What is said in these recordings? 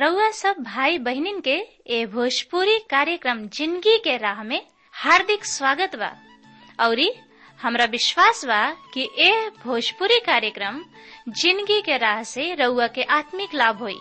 रउआ सब भाई बहिनीन के ए भोजपुरी कार्यक्रम जिंदगी के राह में हार्दिक स्वागत बा औरी हमरा विश्वास बा कि ए भोजपुरी कार्यक्रम जिंदगी के राह से रउआ के आत्मिक लाभ होई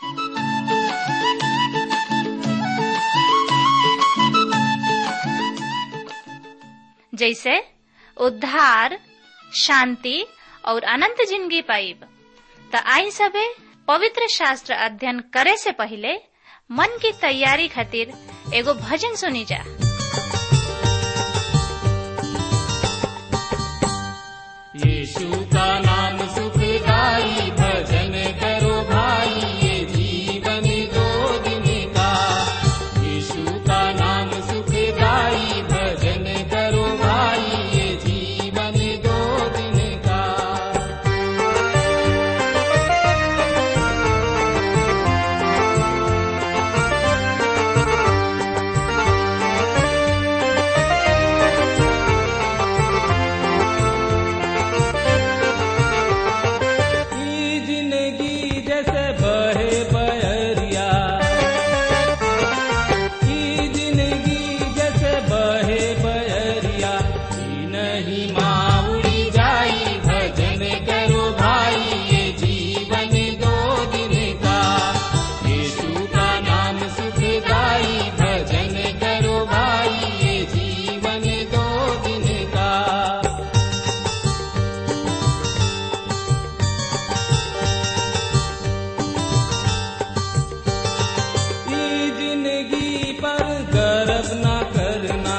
जैसे उद्धार शांति और अनंत जिंदगी पाइब त आई सबे पवित्र शास्त्र अध्ययन करे से पहले मन की तैयारी खातिर एगो भजन सुनी जा यीशु का नाम सुखदाई भजन करो भाई ये जीवन दो दिन का यीशु का नाम सुखदाई भजन करो भाई ये जीवन दो दिन का ई जिंदगी जैसे बहे बहरिया ई जिंदगी जैसे बहे बहरिया ई नहीं माउड़ी जाई भजन करो भाई ये जीवन दो दिन का यीशु का नाम सुखदाई भजन करो भाई ये जीवन दो दिन का ई जिंदगी पर गर्व न करना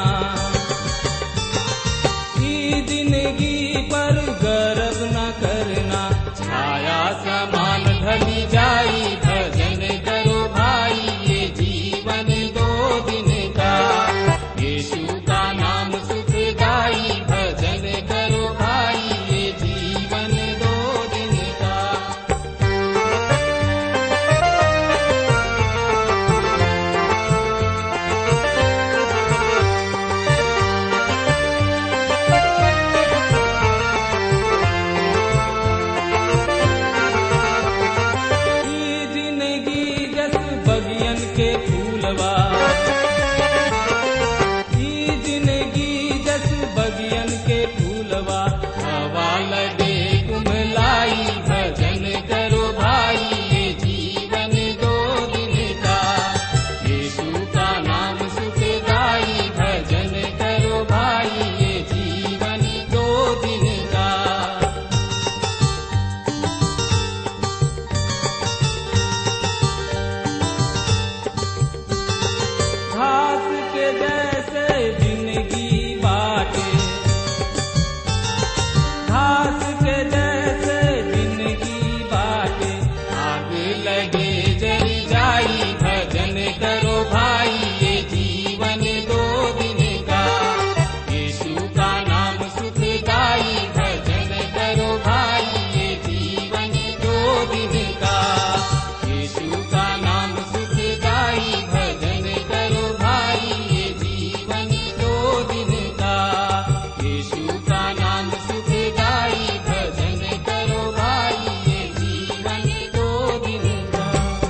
ई जिंदगी पर गर्व न करना छाया समान ढली जाई भजन करो भाई ये जीवन दो दिन का यीशु का नाम सुखदाई भजन करो भाई ये जीवन दो दिन का ई जिंदगी जस बगियन के फूलवा ई जिंदगी जस बगियन के फूलवा हवा लगे कुमलाई भजन करो भाई ये जीवन दो दिन का यीशु का नाम सुखदाई भजन करो भाई ये जीवन दो दिन का घास के जैसे जिंदगी बाटे घास के जैसे जिंदगी बाटे आग लगे जल जाई भजन करो भाई ये जीवन दो दिन का यीशु का नाम सुखदाई भजन करो भाई ये जीवन दो दिन का यीशु का नाम सुखदाई भजन करो भाई ये जीवन दो दिन का यीशु का नाम सुखदाई भजन करो भाई ये जीवन दो दिन का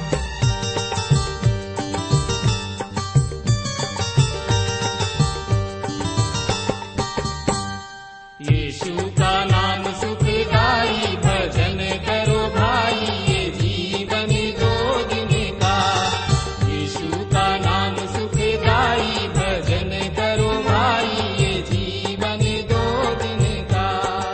यीशु का नाम सुखदाई भजन करो भाई ये जीवन दो दिन का यीशु का नाम सुखदाई भजन करो भाई ये जीवन दो दिन का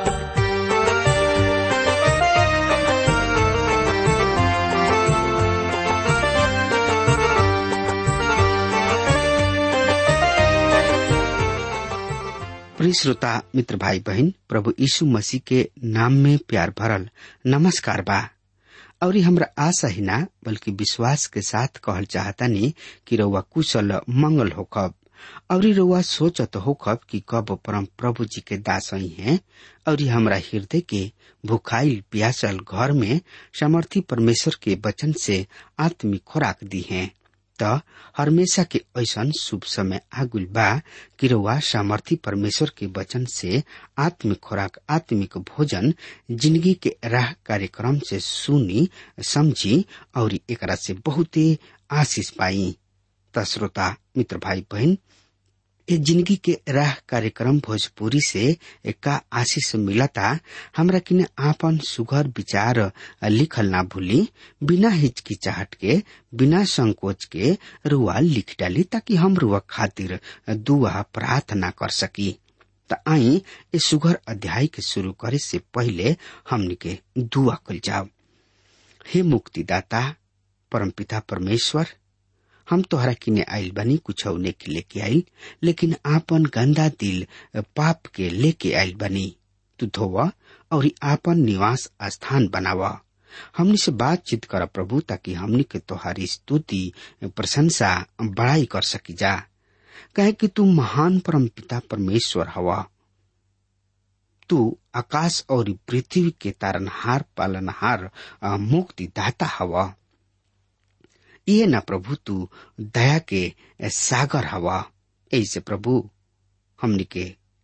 प्रिय श्रोता मित्र भाई बहन प्रभु यीशु मसीह के नाम में प्यार भरल नमस्कार बा और ये हमरा आशा ही ना बल्कि विश्वास के साथ कहल चाहतानी कि रउआ कुशल मंगल होखब और ये रउआ सोचत होखब कि कब परम प्रभु जी के दास ही हैं और ये हमरा हृदय के भुखाइल प्यासल घर में समर्थी परमेश्वर के वचन से आत्मिक खुराक दी हैं त हमेशा के ऐसन शुभ समय आगुल बा कि रउआ सामर्थी परमेश्वर के वचन से आत्मिक खुराक आत्मिक भोजन जिंदगी के राह कार्यक्रम से सुनी समझी और एकरा से बहुते आशीष पाई त श्रोता मित्र भाई बहन ए जिंदगी के राह कार्यक्रम भोजपुरी से का आशीष मिलता हमरा किने आपन सुघर विचार लिखल ना भूली बिना हिचकिचाहट के बिना संकोच के रुआ लिख डाली ताकि हम रुआ खातिर दुआ प्रार्थना कर सकी त आई ए सुघर अध्याय के शुरू करे से पहले हमनी के दुआ कल जाओ हे मुक्तिदाता परमपिता परमेश्वर हम तोहरा किने आइल बनी कुछ के लेके आइल लेकिन आपन गंदा दिल पाप के लेके आइल बनी तू धोवा और आपन निवास स्थान बनावा हमनी से बातचीत कर प्रभु ताकि हमनी के तोहारी स्तुति प्रशंसा बड़ाई कर सकी जा कहे कि तू महान परम पिता परमेश्वर हवा तू आकाश और पृथ्वी के तारनहार पालनहार मुक्तिदाता हवा ये न प्रभु तू दया के सागर हवा ऐसे प्रभु हमनी के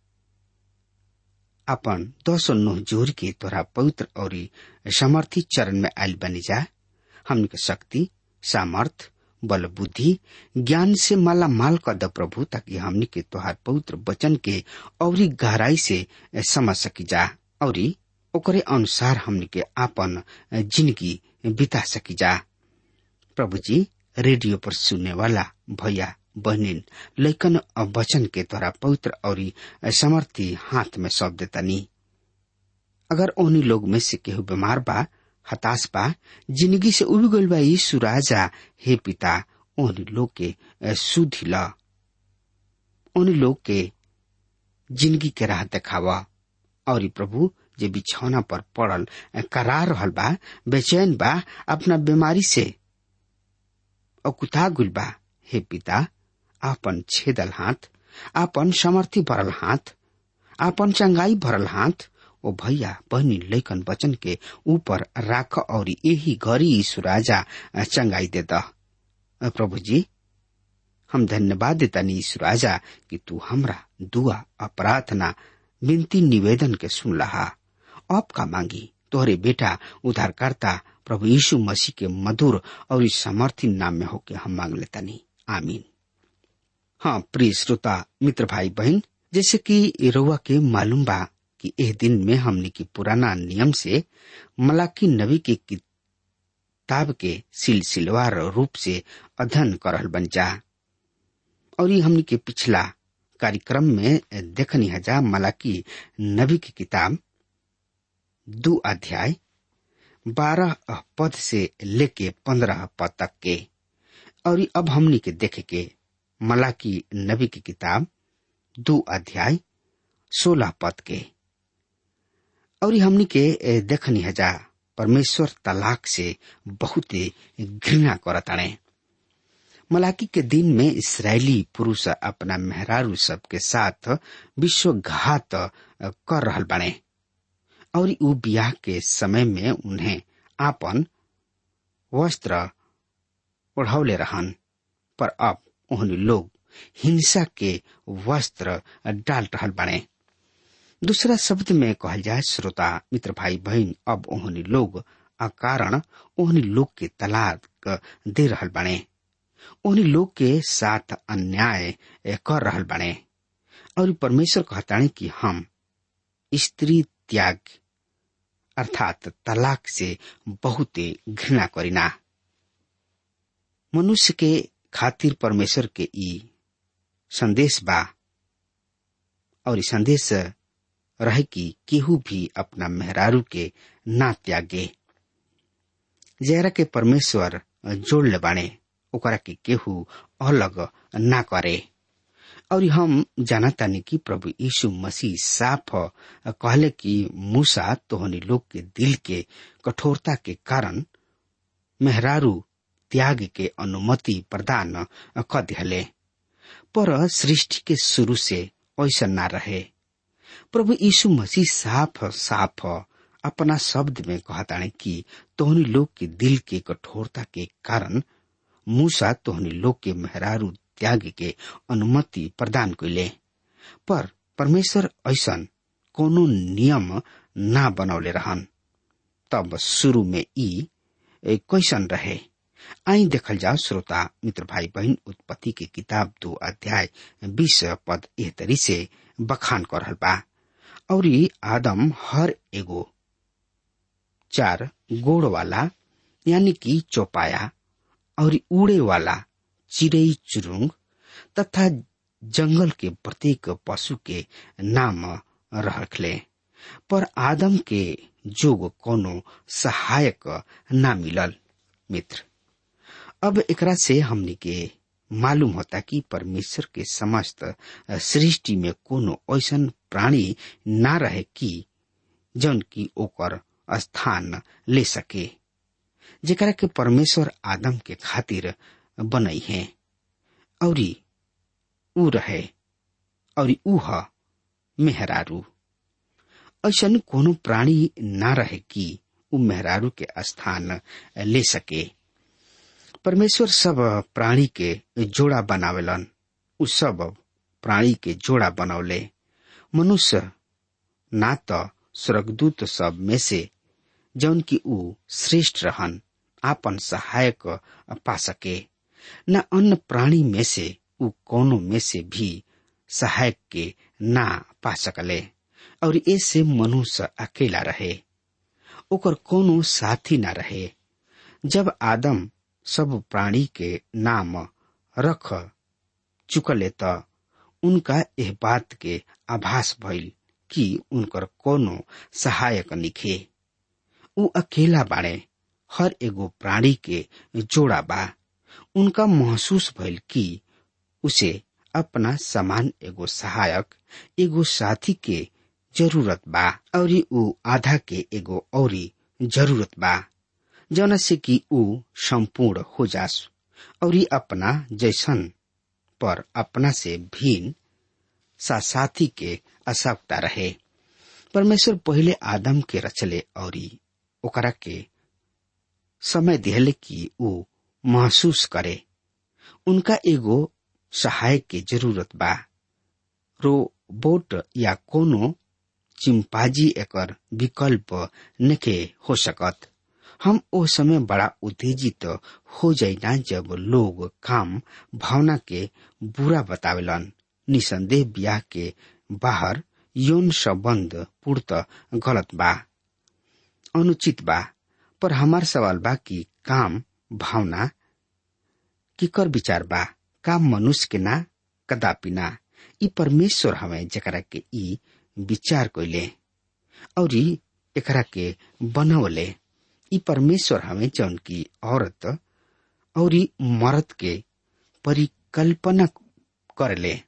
अपन दसो नोह जोर के तोरा पवित्र और समर्थी चरण में आयल बनी जा हमनी के शक्ति सामर्थ बल बुद्धि ज्ञान से माला माल कर द प्रभु ताकि हमनी के तोहार पवित्र वचन के और गहराई से समझ सकी जा और ओकरे अनुसार हमनी के आपन जिंदगी बिता सकी जा प्रभु जी रेडियो पर सुनने वाला भैया बहनिन लैकन वचन के द्वारा पवित्र और समर्थी हाथ में सौंप देतनी अगर उन्हीं लोग में से केहू बीमार बा हताश बा जिंदगी से उब गईल बा यीशु राजा हे पिता उन्हीं लोग के सुधी ला उन्हीं लोग के जिंदगी के राह देखावा और प्रभु जे बिछौना पर पड़ल करा रहल बा बेचैन बा अपना बीमारी से अकुता गुल बा हे पिता आपन छेदल हाथ आपन समर्थी भरल हाथ आपन चंगाई भरल हाथ ओ भैया बहनी लैकन वचन के ऊपर राख और यही घरी यीशु राजा चंगाई दे द प्रभु जी हम धन्यवाद देता यीशु राजा कि तू हमरा दुआ और प्रार्थना विनती निवेदन के सुन लहा अब का मांगी तोहरे बेटा उद्धारकर्ता प्रभु यीशु मसीह के मधुर और इस समर्थी नाम में होके हम मांग लेता नहीं आमीन हाँ प्रिय श्रोता मित्र भाई बहन जैसे कि रउआ के मालूम बा कि एह दिन में हमने की पुराना नियम से मलाकी नबी के किताब के सिलसिलवार रूप से अध्ययन करल बन जा और ये हमने के पिछला कार्यक्रम में देखनी हजा मलाकी नबी की किताब दो अध्याय बारह पद से लेके पंद्रह पद तक के और अब हमनी के देखे के मलाकी नबी की किताब दो अध्याय सोलह पद के और हमनी के देखनी हजा परमेश्वर तलाक से बहुत घृणा करताणे मलाकी के दिन में इसराइली पुरुष अपना मेहरारू सब के साथ विश्वघात कर रहल बने और उ ब्याह के समय में उन्हें आपन वस्त्र ओढ़ौले रहन पर अब उन्हें लोग हिंसा के वस्त्र डाल रहल बने दूसरा शब्द में कहल जाए श्रोता मित्र भाई बहन अब उन्हें लोग अकारण उन्हें लोग के तलाक दे रहल बने उन्हीं लोग के साथ अन्याय कर रहल बने और परमेश्वर कहताने कि हम स्त्री त्याग अर्थात तलाक से बहुत घृणा करीना मनुष्य के खातिर परमेश्वर के ई संदेश बा और संदेश रहे कि केहू भी अपना मेहरारू के ना त्यागे जरा के परमेश्वर जोड़ ले बाणे ओकरा के केहू अलग ना करे और हम जानतानी कि प्रभु यीशु मसीह साफ कहले कि मूसा तोहनी लोग के दिल के कठोरता के कारण मेहरारू त्याग के अनुमति प्रदान कर दिले पर सृष्टि के शुरू से ऐसा ना रहे प्रभु यीशु मसीह साफ साफ अपना शब्द में कहताने कि तोहनी लोग के दिल के कठोरता के कारण मूसा तोहनी लोग के मेहरारू त्याग के अनुमति प्रदान कैले पर परमेश्वर ऐसन कोनो नियम ना बनौले रहन तब शुरू में ई कैसन रहे आई देखल जाओ श्रोता मित्र भाई बहन उत्पत्ति के किताब दो अध्याय बीस पद एह तरी से बखान कर रहल बा और आदम हर एगो चार गोड़ वाला यानी कि चौपाया और उड़े वाला चिड़ई चुरुंग तथा जंगल के प्रत्येक पशु के नाम रखले पर आदम के जोग कोनो सहायक ना मिलल मित्र अब एकरा से हमनी के मालूम होता कि परमेश्वर के समस्त सृष्टि में कोनो ऐसन प्राणी ना रहे कि जौन की ओकर स्थान ले सके जेकरा के परमेश्वर आदम के खातिर बनई है और ऊ रहे और ऊ ह मेहरारू ऐसन कोनो प्राणी ना रहे कि ऊ मेहरारू के स्थान ले सके परमेश्वर सब प्राणी के जोड़ा बनावेलन उ सब प्राणी के जोड़ा बनौले मनुष्य ना तो स्वर्गदूत सब में से जौन की ऊ श्रेष्ठ रहन आपन सहायक पा सके न अन्य प्राणी में से ऊ कोनो में से भी सहायक के ना पा सकले और ऐसे मनुष्य अकेला रहे ओकर कोनो साथी ना रहे जब आदम सब प्राणी के नाम रख चुकले त उनका एह बात के आभास भइल कि उनकर कोनो सहायक निखे ऊ अकेला बाड़े हर एगो प्राणी के जोड़ा बा उनका महसूस भइल कि उसे अपना समान एगो सहायक एगो साथी के जरूरत बा और ऊ आधा के एगो औरी जरूरत बा जौन से कि ऊ संपूर्ण हो जास और अपना जैसन पर अपना से भिन्न सा साथी के आवश्यकता रहे परमेश्वर पहले आदम के रचले और ओकरा के समय दिहले कि ऊ महसूस करे उनका एगो सहायक के जरूरत बा रोबोट या कोनो चिंपाजी एकर विकल्प नके हो सकत हम ओ समय बड़ा उत्तेजित हो जाइना जब लोग काम भावना के बुरा बतावेलन निसंदेह ब्याह के बाहर यौन संबंध पूर्त गलत बा अनुचित बा पर हमार सवाल बा कि काम भावना किकर विचार बा काम मनुष्य के ना कदापि ना ई परमेश्वर हमें जकरा के ई विचार कैले और एकरा के बनवले ई परमेश्वर हमें जौन की औरत और मर्द के परिकल्पना करले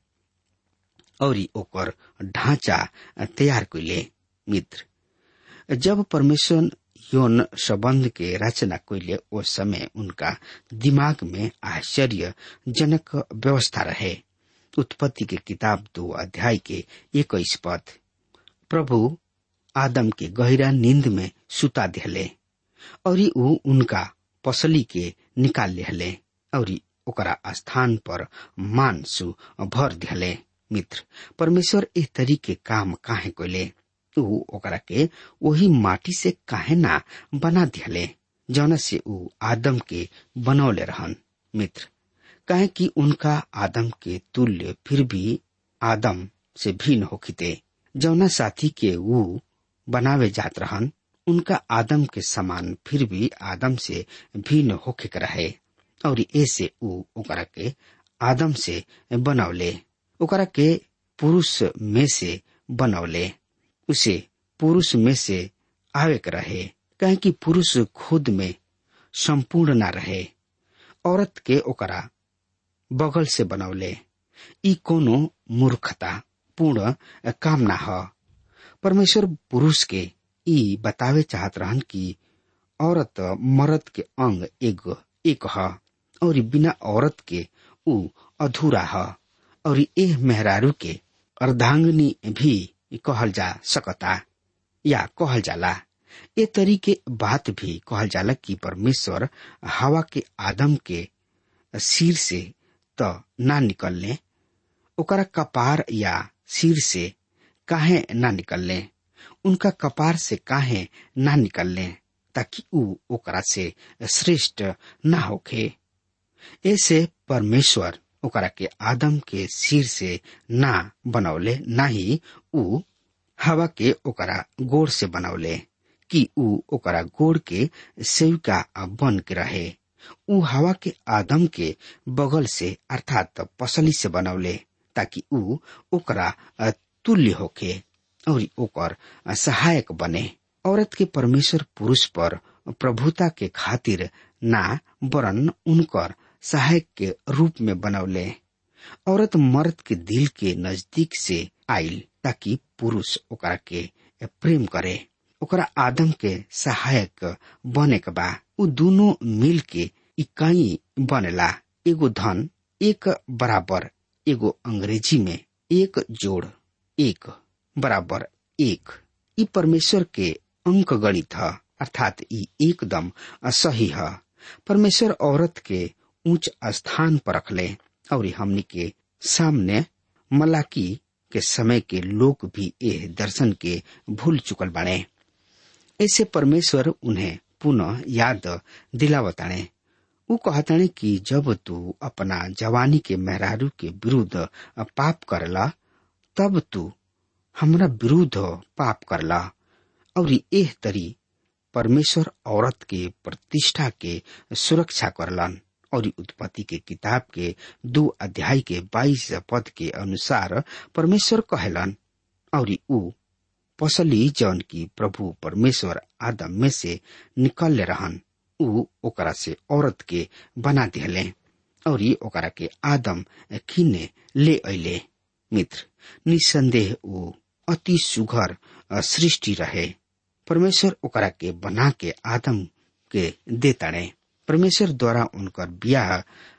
और ओकर ढांचा तैयार कैले मित्र जब परमेश्वर यौन संबंध के रचना कैले उस समय उनका दिमाग में आश्चर्य जनक व्यवस्था रहे उत्पत्ति के किताब दो अध्याय के इक्कीस पद प्रभु आदम के गहरा नींद में सुता दिहले और ऊ उनका पसली के निकाल लिहले और ओकरा स्थान पर मानसु भर दिहले मित्र परमेश्वर इस तरीके काम काहे कोले ऊ ओकरा के वही माटी से काहे ना बना दिहले जौन से ऊ आदम के बनौले रहन मित्र काहे कि उनका आदम के तुल्य फिर भी आदम से भिन्न होखिते जौना साथी के ऊ बनावे जात रहन उनका आदम के समान फिर भी आदम से भिन्न होखे के रहे और ऐसे ऊ ओकरा के आदम से बनौले ओकरा के पुरुष में से बनौले उसे पुरुष में से आवे के रहे कहे कि पुरुष खुद में संपूर्ण ना रहे औरत के ओकरा बगल से बनौले ई कोनो मूर्खता पूर्ण कामना ह परमेश्वर पुरुष के ई बतावे चाहत रहन कि औरत मर्द के अंग एक एक ह और बिना औरत के ऊ अधूरा ह और एह मेहरारू के अर्धांगनी भी कहल जा सकता या कहल जाला ए तरीके बात भी कहल जाला कि परमेश्वर हवा के आदम के सिर से त ना निकलने ओकरा कपार या सिर से काहे ना निकलने उनका कपार से काहे ना निकलने ताकि ऊ ओकरा से श्रेष्ठ ना होखे ऐसे परमेश्वर ओकरा के आदम के सिर से ना बनौले ना ही ऊ हवा के ओकरा गोड़ से बनौले कि ऊ ओकरा गोड़ के सेविका बन के रहे ऊ हवा के आदम के बगल से अर्थात पसली से बनौले ताकि ऊ ओकरा तुल्य होके और ओकर सहायक बने औरत के परमेश्वर पुरुष पर प्रभुता के खातिर ना वरन उनकर सहायक के रूप में बनौले औरत मर्द के दिल के नजदीक से आयल ताकि पुरुष ओकरा के प्रेम करे ओकरा आदम के सहायक बने के बा उ दोनों मिल के इकाई बनेला एगो धन एक बराबर एगो अंग्रेजी में एक जोड़ एक बराबर एक ई परमेश्वर के अंक गणित है अर्थात ई एकदम सही है परमेश्वर औरत के उच्च स्थान पर रखले और हमनी के सामने मलाकी के समय के लोग भी एह दर्शन के भूल चुकल बाड़े ऐसे परमेश्वर उन्हें पुनः याद दिलावताणे उ कहताणे कि जब तू अपना जवानी के मेहरारू के विरुद्ध पाप करला तब तू हमरा विरुद्ध पाप करला और एह तरी परमेश्वर औरत के प्रतिष्ठा के सुरक्षा करलन और उत्पत्ति के किताब के दो अध्याय के बाईस पद के अनुसार परमेश्वर कहलन और ऊ पसली जौन की प्रभु परमेश्वर आदम में से निकल रहन ऊ ओकरा से औरत के बना दिहले और ओकरा के आदम किने ले अले मित्र निसंदेह ऊ अति सुघर सृष्टि रहे परमेश्वर ओकरा के बना के आदम के देताड़े परमेश्वर द्वारा उनकर ब्याह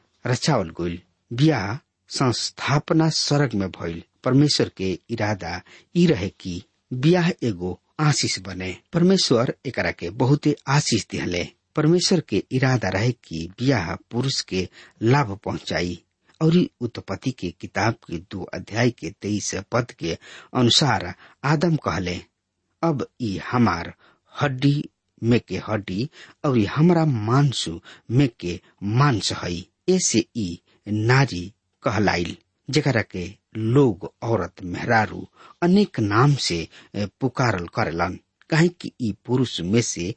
रचावल गईल ब्याह संस्थापना स्वर्ग में भइल परमेश्वर के इरादा ई रहे कि ब्याह एगो आशीष बने परमेश्वर एकरा के बहुते आशीष दिहले परमेश्वर के इरादा रहे कि ब्याह पुरुष के लाभ पहुंचाई और उत्पत्ति के किताब के दो अध्याय के तेईस पद के अनुसार आदम कहले अब ई हमार हड्डी में के हड्डी और हमरा मांसु में के मांस हई ऐसे ई नारी कहलाइल जकरा के लोग औरत मेहरारू अनेक नाम से पुकारल करेलन काहे कि ई पुरुष में से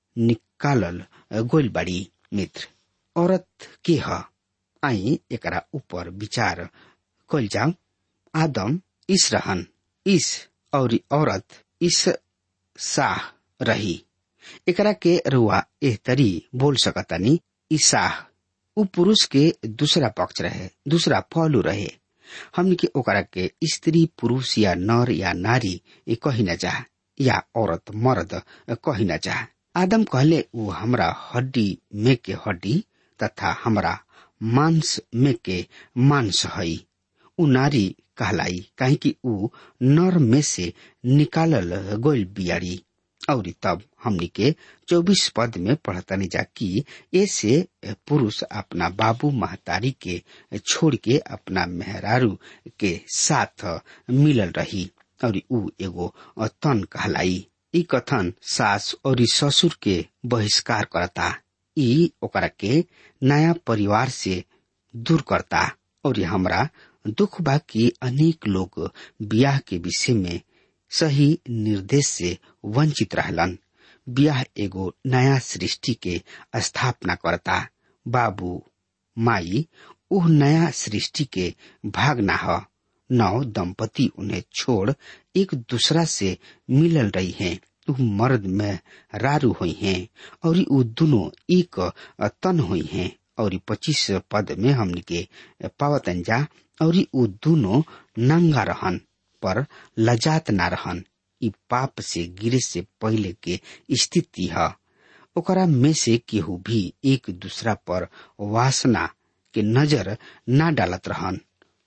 निकालल गोल बड़ी मित्र औरत के ह आई एकरा ऊपर विचार कल जाओ आदम इस रहन इस और औरत इस साह रही एकरा के रुआ एह तरी बोल सकतानी ईसाह उ पुरुष के दूसरा पक्ष रहे दूसरा पहलू रहे हमने के ओकरा के स्त्री पुरुष या नर या नारी ये कही न जा या औरत मर्द कही न जा आदम कहले उ हमरा हड्डी में के हड्डी तथा हमरा मांस में के मांस हई उ नारी कहलाई काहे कि उ नर में से निकालल गोल बियारी और तब हमनी के चौबीस पद में पढ़तनी जा कि ऐसे पुरुष अपना बाबू महतारी के छोड़ के अपना मेहरारू के साथ मिलल रही और उ एगो तन कहलाई ई कथन सास और ससुर के बहिष्कार करता ई ओकरा के नया परिवार से दूर करता और हमरा दुख बा कि अनेक लोग ब्याह के विषय में सही निर्देश से वंचित रहलन ब्याह एगो नया सृष्टि के स्थापना करता बाबू माई उह नया सृष्टि के भाग ना ह नौ दंपति उन्हें छोड़ एक दूसरा से मिलल रही हैं उ मर्द में रारू हुई हैं और उ दोनों एक तन हुई हैं और पच्चीस पद में हमने के पावतन जा और उ दोनों नंगा रहन पर लजात ना रहन ई पाप से गिरे से पहले के स्थिति है ओकरा में से केहू भी एक दूसरा पर वासना के नजर ना डालत रहन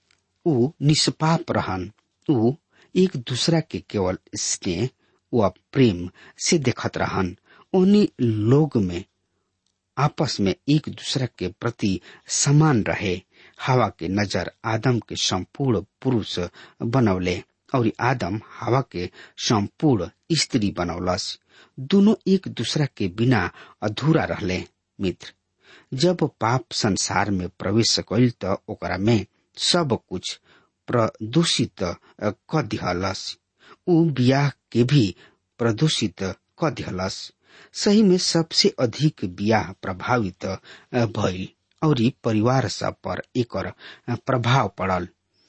उ निष्पाप रहन उ एक दूसरा के केवल स्नेह व प्रेम से देखत रहन उन्हीं लोग में आपस में एक दूसरे के प्रति समान रहे हवा के नजर आदम के संपूर्ण पुरुष बनौले और आदम हवा के संपूर्ण स्त्री बनौलस दोनों एक दूसरा के बिना अधूरा रहले मित्र जब पाप संसार में प्रवेश कैल त ओकरा में सब कुछ प्रदूषित क दिहलस उ बियाह के भी प्रदूषित क दिहलस सही में सबसे अधिक बियाह प्रभावित भइल और परिवार सब पर एकर प्रभाव पड़ल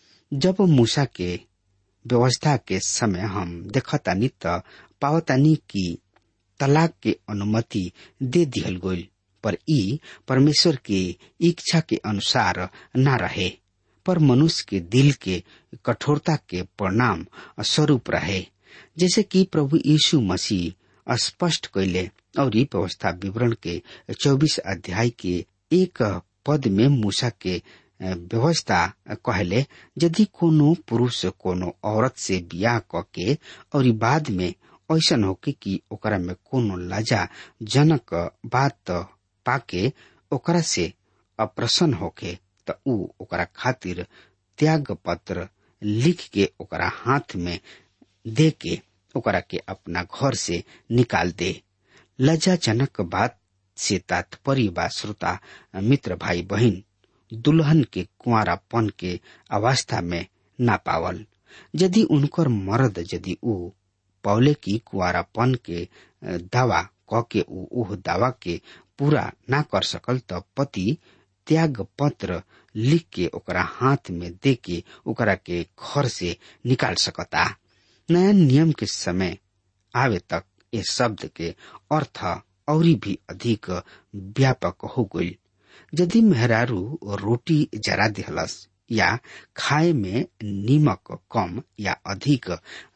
जब मूसा के व्यवस्था के समय हम देखतानी त पावतानी कि तलाक के अनुमति दे दिहल गइल पर ई परमेश्वर के इच्छा के अनुसार न रहे पर मनुष्य के दिल के कठोरता के परिणाम स्वरूप रहे जैसे कि प्रभु यीशु मसीह स्पष्ट कैले और ई व्यवस्था विवरण के चौबीस अध्याय के एक पद में मूसा के व्यवस्था कहले यदि कोनो पुरुष कोनो औरत से बियाह क के और बाद में ऐसन होके कि ओकरा में कोनो लजा जनक बात पाके ओकरा से अप्रसन्न होके त ऊ ओकरा खातिर त्याग पत्र लिख के ओकरा हाथ में दे के ओकरा के अपना घर से निकाल दे लज्जाजनक बात से तात्पर्य बा श्रोता मित्र भाई बहन दुल्हन के कुआरापन के अवस्था में ना पावल यदि उनकर मर्द यदि ऊ पौले की कुआरापन के दावा क के ऊ ओह दावा के पूरा ना कर सकल त पति त्याग पत्र लिख के ओकरा हाथ में दे के ओकरा के घर से निकाल सकता नया नियम के समय आवे तक ये शब्द के अर्थ और भी अधिक व्यापक हो गई यदि मेहरारू रोटी जरा दिहलस या खाए में नीमक कम या अधिक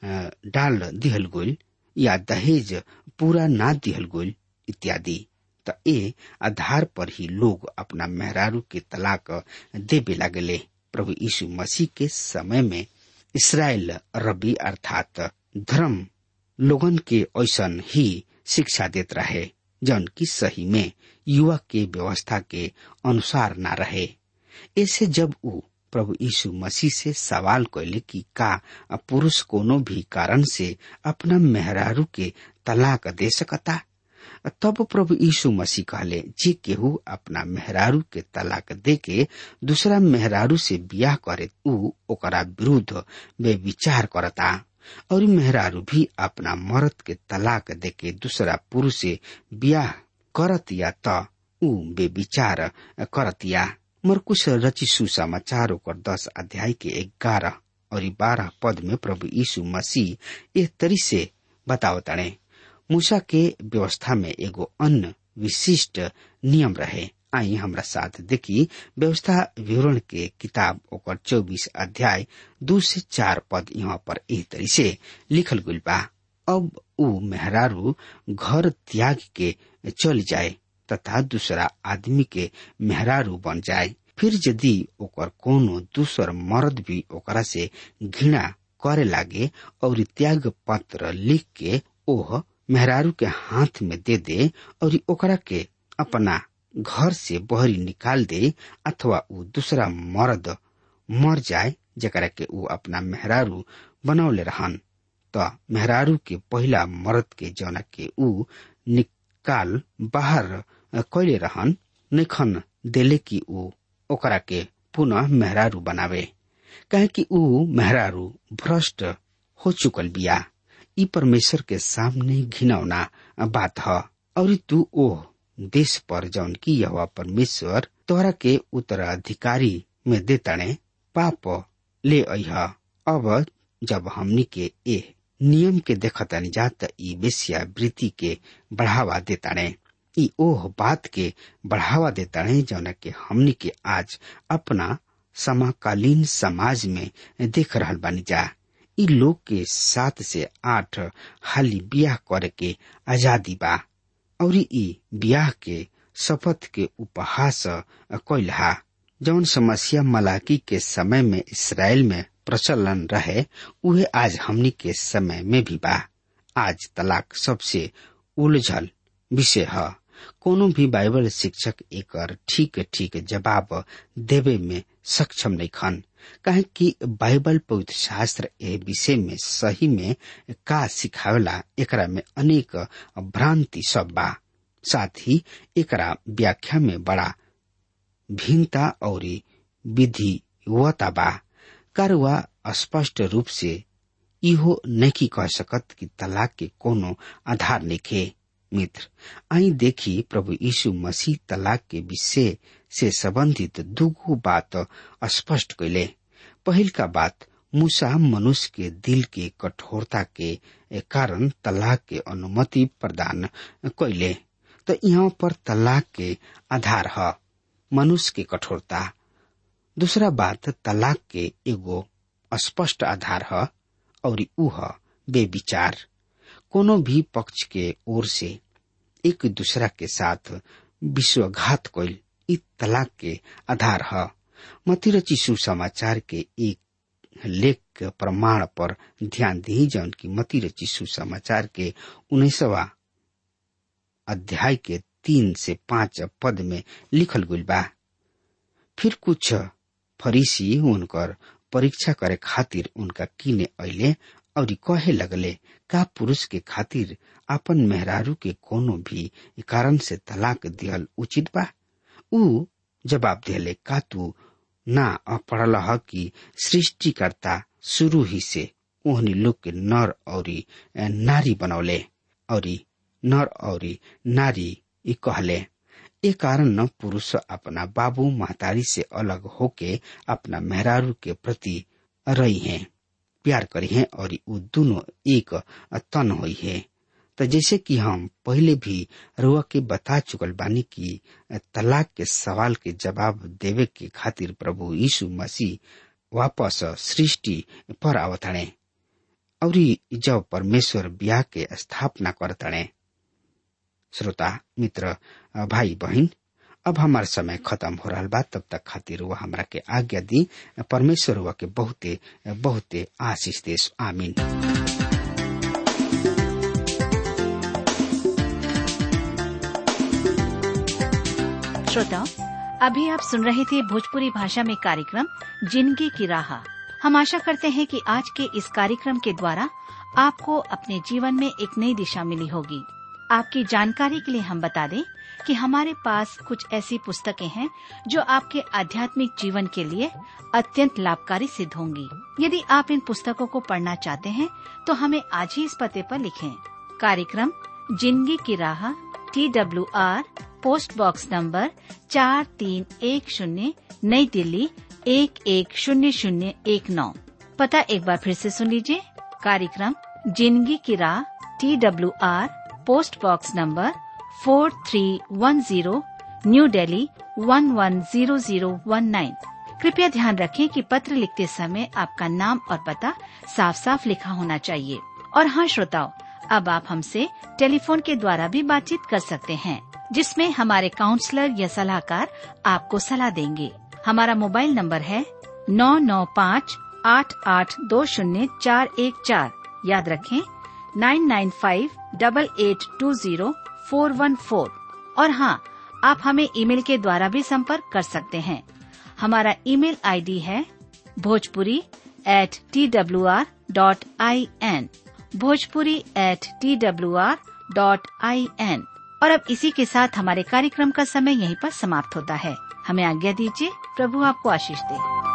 डाल दिहल गइल या दहेज पूरा ना दिहल गइल इत्यादि त ए आधार पर ही लोग अपना मेहरारू के तलाक देवे लागले प्रभु यीशु मसीह के समय में इसराइल रबी अर्थात धर्म लोगन के ऐसन ही शिक्षा देत रहे जौन की सही में युवा के व्यवस्था के अनुसार ना रहे ऐसे जब ऊ प्रभु यीशु मसीह से सवाल कैले कि का पुरुष कोनो भी कारण से अपना मेहरारू के तलाक दे सकता तब प्रभु यीशु मसीह कहले जे केहू अपना मेहरारू के तलाक दे के दूसरा मेहरारू से बियाह करे ऊ ओकरा विरुद्ध वे विचार करता और मेहरारू भी अपना मर्द के तलाक दे के दूसरा पुरुष से बियाह करत या त ऊ बेविचार करत या मरकुश रची सुसमाचार ओकर दस अध्याय के ग्यारह और बारह पद में प्रभु यीशु मसीह एक तरी से बतावताड़े मूसा के व्यवस्था में एगो अन्य विशिष्ट नियम रहे आई हमरा साथ देखी व्यवस्था विवरण के किताब ओकर चौबीस अध्याय दू से चार पद यहाँ पर एह तरी से लिखल गइल बा अब ऊ मेहरारू घर त्याग के चल जाए तथा दूसरा आदमी के मेहरारू बन जाए फिर यदि ओकर कोनो दूसर मर्द भी ओकरा से घृणा करे लागे और त्याग पत्र लिख के ओह मेहरारू के हाथ में दे दे और ओकरा के अपना घर से बहरी निकाल दे अथवा ऊ दूसरा मर्द मर जाए जकरा के ऊ अपना मेहरारू बनौले रहन त मेहरारू के पहिला मर्द के जौना के ऊ निकाल बाहर कैले रहन निखन देले कि ऊ ओकरा के पुनः मेहरारू बनावे कहे कि ऊ मेहरारू भ्रष्ट हो चुकल बिया ई परमेश्वर के सामने घिनौना बात ह और तू ओह देश पर जौन की यह परमेश्वर तोहरा के उत्तराधिकारी में देताणे पाप ले अह अब जब हमनी के ए नियम के देखतानी जात ई वेश्या वृत्ति के बढ़ावा देताणे ई ओह बात के बढ़ावा देताणे जौन के हमनी के आज अपना समकालीन समाज में देख रहल बानी जा ई लोग के सात से आठ हाली बियाह करे के आजादी बा और ई बियाह के शपथ के उपहास कैलहा जौन समस्या मलाकी के समय में इसराइल में प्रचलन रहे उहे आज हमनी के समय में भी बा आज तलाक सबसे उलझल विषय है कोनो भी बाइबल शिक्षक एकर ठीक ठीक जवाब देवे में सक्षम नहीं खन काहे कि बाइबल पवित्र शास्त्र ए विषय में सही में का सिखावेला एकरा में अनेक भ्रांति सब बा साथ ही एकरा व्याख्या में बड़ा भिन्नता और विधिवता बा कारवा स्पष्ट रूप से इहो नहीं कह सकत कि तलाक के कोनो आधार निखे मित्र आई देखी प्रभु यीशु मसीह तलाक के विषय से संबंधित दुगो बात स्पष्ट कैले पहिल का बात मूसा मनुष्य के दिल के कठोरता के कारण तलाक के अनुमति प्रदान कैले तो यहाँ पर तलाक के आधार है मनुष्य के कठोरता दूसरा बात तलाक के एगो स्पष्ट आधार है और ऊ है बेविचार कोनो भी पक्ष के ओर से एक दूसरा के साथ विश्वघात कैल इ तलाक के आधार है मतिरची सुसमाचार के एक लेख प्रमाण पर ध्यान दी जौन की मतिरची सुसमाचार के उन्नीसवा अध्याय के तीन से पांच पद में लिखल गई बा फिर कुछ फरीसी उनकर परीक्षा करे खातिर उनका किने अले और कहे लगले का पुरुष के खातिर अपन मेहरारू के कोनो भी कारण से तलाक दियल उचित बा ऊ जवाब दिले का तू ना पढ़ल ह कि सृष्टिकर्ता शुरू ही से ओहनी लोग के नर और नारी बनौले और नर और नारी ई कहले ए कारण न पुरुष अपना बाबू महतारी से अलग होके अपना मेहरारू के प्रति रही हैं प्यार करी हैं और वो दोनों एक तन हुई है तो जैसे कि हम पहले भी रुआ के बता चुकल बानी कि तलाक के सवाल के जवाब देवे के खातिर प्रभु यीशु मसीह वापस सृष्टि पर आवतणे और जब परमेश्वर ब्याह के स्थापना करतणे श्रोता मित्र भाई बहन अब हमार समय खत्म हो रहा बा तब तक खातिर वह हमरा के आज्ञा दी परमेश्वर हुआ के बहुते बहुते आशीष देश आमीन श्रोताओं अभी आप सुन रहे थे भोजपुरी भाषा में कार्यक्रम जिंदगी की राह हम आशा करते हैं कि आज के इस कार्यक्रम के द्वारा आपको अपने जीवन में एक नई दिशा मिली होगी आपकी जानकारी के लिए हम बता दें कि हमारे पास कुछ ऐसी पुस्तकें हैं जो आपके आध्यात्मिक जीवन के लिए अत्यंत लाभकारी सिद्ध होंगी यदि आप इन पुस्तकों को पढ़ना चाहते हैं तो हमें आज ही इस पते पर लिखें कार्यक्रम जिंदगी की राह T W R post box number चार तीन एक शून्य नई दिल्ली एक एक शून्य शून्य एक नौ पता एक बार फिर से सुन लीजिए कार्यक्रम जिंदगी की राह T W R post box number four three one zero New Delhi one one zero zero one nine कृपया ध्यान रखें कि पत्र लिखते समय आपका नाम और पता साफ साफ लिखा होना चाहिए और हाँ श्रोताओं अब आप हमसे टेलीफोन के द्वारा भी बातचीत कर सकते हैं जिसमें हमारे काउंसलर या सलाहकार आपको सलाह देंगे हमारा मोबाइल नंबर है नौ नौ पाँच आठ आठ दो शून्य चार एक चार याद रखें nine nine five double eight two zero four one four और हाँ आप हमें ईमेल के द्वारा भी संपर्क कर सकते हैं हमारा ईमेल आईडी है Bhojpuri at T W R dot I N Bhojpuri at T W R dot I N और अब इसी के साथ हमारे कार्यक्रम का समय यहीं पर समाप्त होता है हमें आज्ञा दीजिए प्रभु आपको आशीष दे